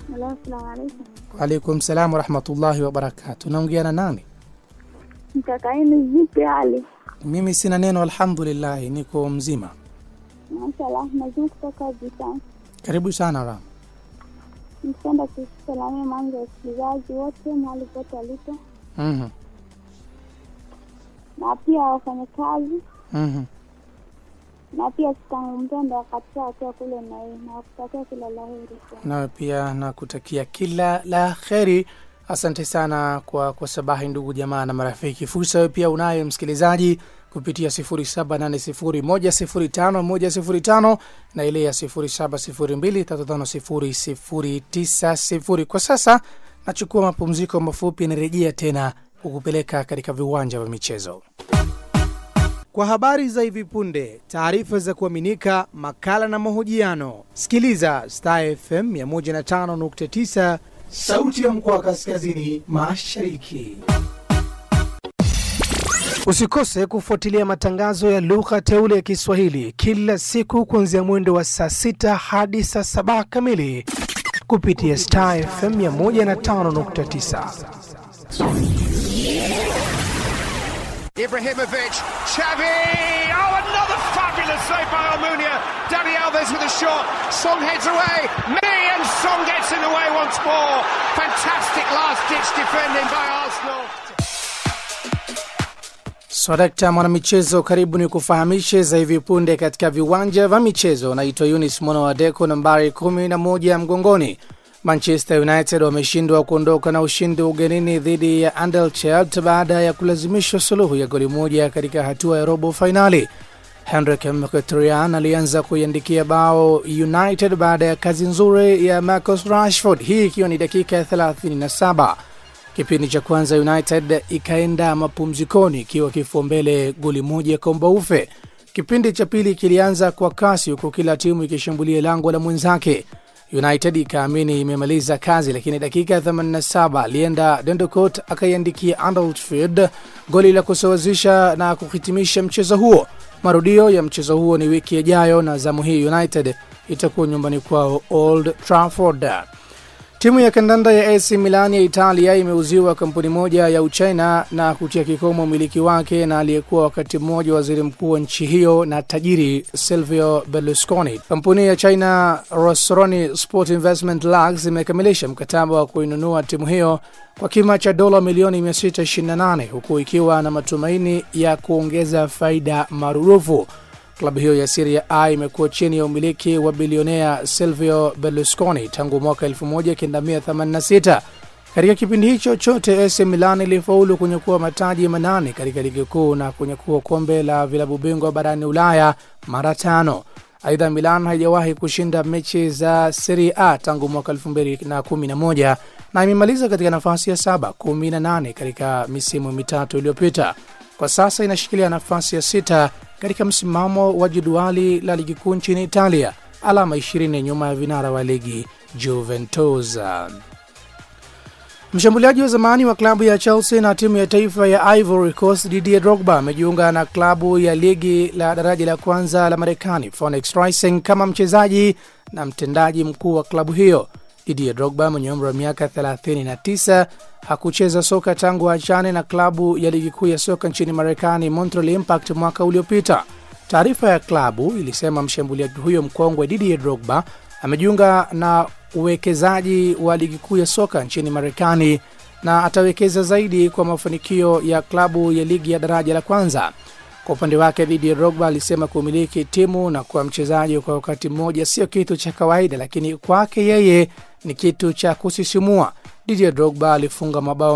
Halo, assalamu alaikum. Waalaikum salam warahmatullahi wabarakatu. Naongea na nani? Mkakaini vipi hali? Mimi sina neno, alhamdulillahi, niko mzima. Mashallah, nazuri kutoka Jisani. Karibu sana Ram. Nipenda kusalamia mwanzo wa wasikilizaji wote mahali pote walipo, Mhm, na pia wafanyakazi, mhm. na pia sitangu mpendo wakati wakiwa kule Nai, na wakutakia kila la heri. Nawe pia nakutakia kila la kheri. Asante sana kwa kwa sabahi, ndugu jamaa na marafiki. Fursa wewe pia unayo msikilizaji kupitia 0780105105 na ile ya 0702350090. Kwa sasa nachukua mapumziko mafupi, nirejea tena kukupeleka katika viwanja vya michezo. Kwa habari za hivi punde, taarifa za kuaminika, makala na mahojiano, sikiliza Star FM 105.9, sauti ya mkoa wa kaskazini mashariki. Usikose kufuatilia matangazo ya lugha teule ya Kiswahili kila siku kuanzia mwendo wa saa sita hadi saa saba kamili kupitia Star FM 105.9. Ibrahimovic, Xavi! Oh, another fabulous save by Almunia. Dani Alves with a shot. Song heads away. Me and Song gets in the way once more. Fantastic last-ditch defending by Arsenal. Swadakta mwanamichezo, karibu ni kufahamishe za hivi punde katika viwanja vya michezo. Naitwa Yunis Mwana wa Deko, nambari 11 mgongoni. Manchester United wameshindwa kuondoka na ushindi ugenini dhidi ya Anderlecht baada ya kulazimishwa suluhu ya goli moja katika hatua ya robo fainali. Henrik Mkhitaryan alianza kuiandikia bao United baada ya kazi nzuri ya Marcus Rashford, hii ikiwa ni dakika ya 37. Kipindi cha kwanza United ikaenda mapumzikoni ikiwa kifua mbele goli moja kwa mbaufe. Kipindi cha pili kilianza kwa kasi, huku kila timu ikishambulia lango la mwenzake. United ikaamini imemaliza kazi, lakini dakika ya 87 alienda Dendocott akaiandikia Anfield goli la kusawazisha na kuhitimisha mchezo huo. Marudio ya mchezo huo ni wiki ijayo, na zamu hii United itakuwa nyumbani kwao Old Trafford. Timu ya kandanda ya AC Milan ya Italia imeuziwa kampuni moja ya Uchina na kutia kikomo umiliki wake na aliyekuwa wakati mmoja waziri mkuu wa nchi hiyo na tajiri Silvio Berlusconi. Kampuni ya China Rossroni Sport Investment Lux imekamilisha mkataba wa kuinunua timu hiyo kwa kima cha dola milioni 628 huku ikiwa na matumaini ya kuongeza faida marudufu. Klabu hiyo ya Serie A imekuwa chini ya umiliki wa bilionea Silvio Berlusconi tangu mwaka 1986. Katika kipindi hicho chote, AC Milan ilifaulu kunyakua mataji manane katika ligi kuu na kunyakua kombe la vilabu bingwa barani Ulaya mara tano. Aidha, Milan haijawahi kushinda mechi za Serie A tangu mwaka 2011 na imemaliza katika nafasi ya saba, kumi na nane katika misimu mitatu iliyopita. Kwa sasa inashikilia nafasi ya sita katika msimamo wa jedwali la ligi kuu nchini Italia, alama 20 nyuma ya vinara wa ligi Juventus. Mshambuliaji wa zamani wa klabu ya Chelsea na timu ya taifa ya Ivory Coast Didier Drogba amejiunga na klabu ya ligi la daraja la kwanza la Marekani Phoenix Rising kama mchezaji na mtendaji mkuu wa klabu hiyo. Didier Drogba mwenye umri wa miaka 39 hakucheza soka tangu achane na klabu ya ligi kuu ya soka nchini Marekani Montreal Impact mwaka uliopita. Taarifa ya klabu ilisema mshambuliaji huyo mkongwe Didier Drogba amejiunga na uwekezaji wa ligi kuu ya soka nchini Marekani na atawekeza zaidi kwa mafanikio ya klabu ya ligi ya daraja la kwanza. Kwa upande wake, Didier Drogba alisema kumiliki timu na kuwa mchezaji kwa wakati mmoja sio kitu cha kawaida, lakini kwake yeye ni kitu cha kusisimua. Didier Drogba alifunga mabao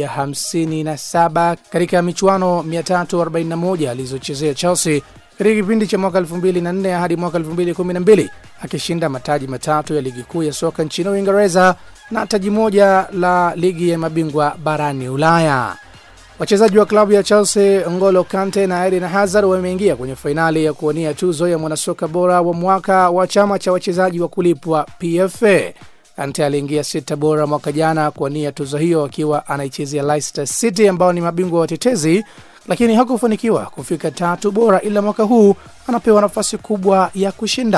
157 katika michuano 341 alizochezea Chelsea katika kipindi cha mwaka 2004 hadi mwaka 2012 akishinda mataji matatu ya ligi kuu ya soka nchini Uingereza na taji moja la ligi ya mabingwa barani Ulaya. Wachezaji wa klabu ya Chelsea Ngolo Kante na Eden Hazard wameingia kwenye fainali ya kuwania tuzo ya mwanasoka bora wa mwaka wa chama cha wachezaji wa kulipwa PFA. Kante aliingia sita bora mwaka jana kuwania tuzo hiyo akiwa anaichezea Leicester City ambao ni mabingwa watetezi, lakini hakufanikiwa kufika tatu bora, ila mwaka huu anapewa nafasi kubwa ya kushinda.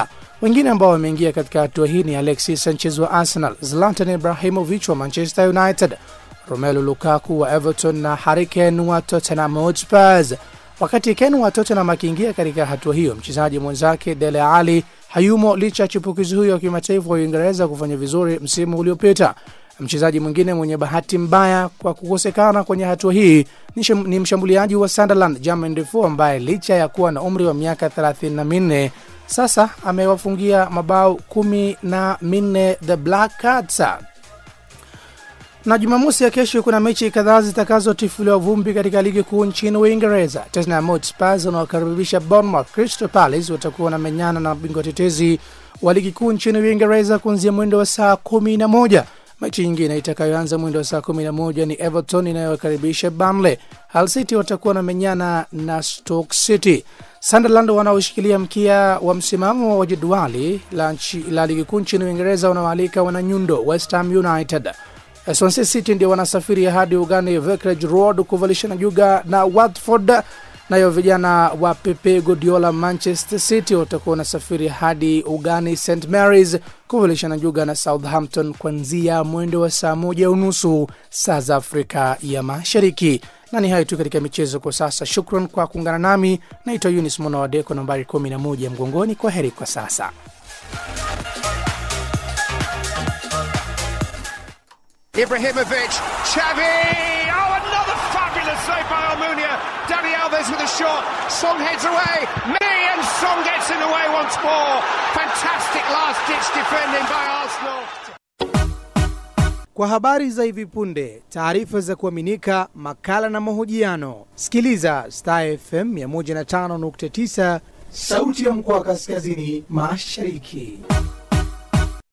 Wengine ambao wameingia katika hatua hii ni Alexis Sanchez wa Arsenal, Zlatan Ibrahimovic wa Manchester United, Romelu Lukaku wa Everton na Harry Kane wa Tottenham Hotspur. Wakati Kane wa Tottenham akiingia katika hatua hiyo, mchezaji mwenzake Dele Alli hayumo licha ya chipukizi huyo wa kimataifa wa Uingereza kufanya vizuri msimu uliopita. Mchezaji mwingine mwenye bahati mbaya kwa kukosekana kwenye hatua hii ni, sham, ni mshambuliaji wa Sunderland Jermaine Defoe ambaye licha ya kuwa na umri wa miaka 34 sasa amewafungia mabao kumi na minne the Black Cats. Na Jumamosi ya kesho kuna mechi kadhaa zitakazotifuliwa vumbi katika ligi kuu nchini Uingereza. Tottenham Hotspur wanaokaribisha Bournemouth. Crystal Palace watakuwa wanamenyana na bingwa tetezi wa ligi kuu nchini Uingereza kuanzia mwendo wa saa kumi na moja. Mechi nyingine itakayoanza mwendo wa saa kumi na moja ni Everton inayowakaribisha Burnley. Hull City watakuwa wanamenyana na Stoke City. Sunderland wanaoshikilia mkia wa msimamo wa jedwali la, la ligi kuu nchini Uingereza wanawaalika wananyundo West Ham United. Swansea City ndio wanasafiri hadi ugani Vicarage Road kuvalishana juga na Watford. Nayo vijana wa Pepe Guardiola Manchester City watakuwa wanasafiri hadi ugani St Mary's kuvalishana juga na Southampton kuanzia mwendo wa saa moja unusu saa za Afrika ya Mashariki. Na ni hayo tu katika michezo kwa sasa. Shukran kwa kuungana nami. Naitwa Yunis Mwana wa Deko, nambari 11 mgongoni. Kwa heri kwa sasa. Ibrahimovic, Xavi! Oh, another fabulous save by Almunia. Dani Alves with a shot. Song heads away. Me and Song gets in the way once more. Fantastic last-ditch defending by Arsenal. Kwa habari za hivi punde, taarifa za kuaminika, makala na mahojiano, sikiliza Star FM 105.9, sauti ya mkoa wa kaskazini mashariki.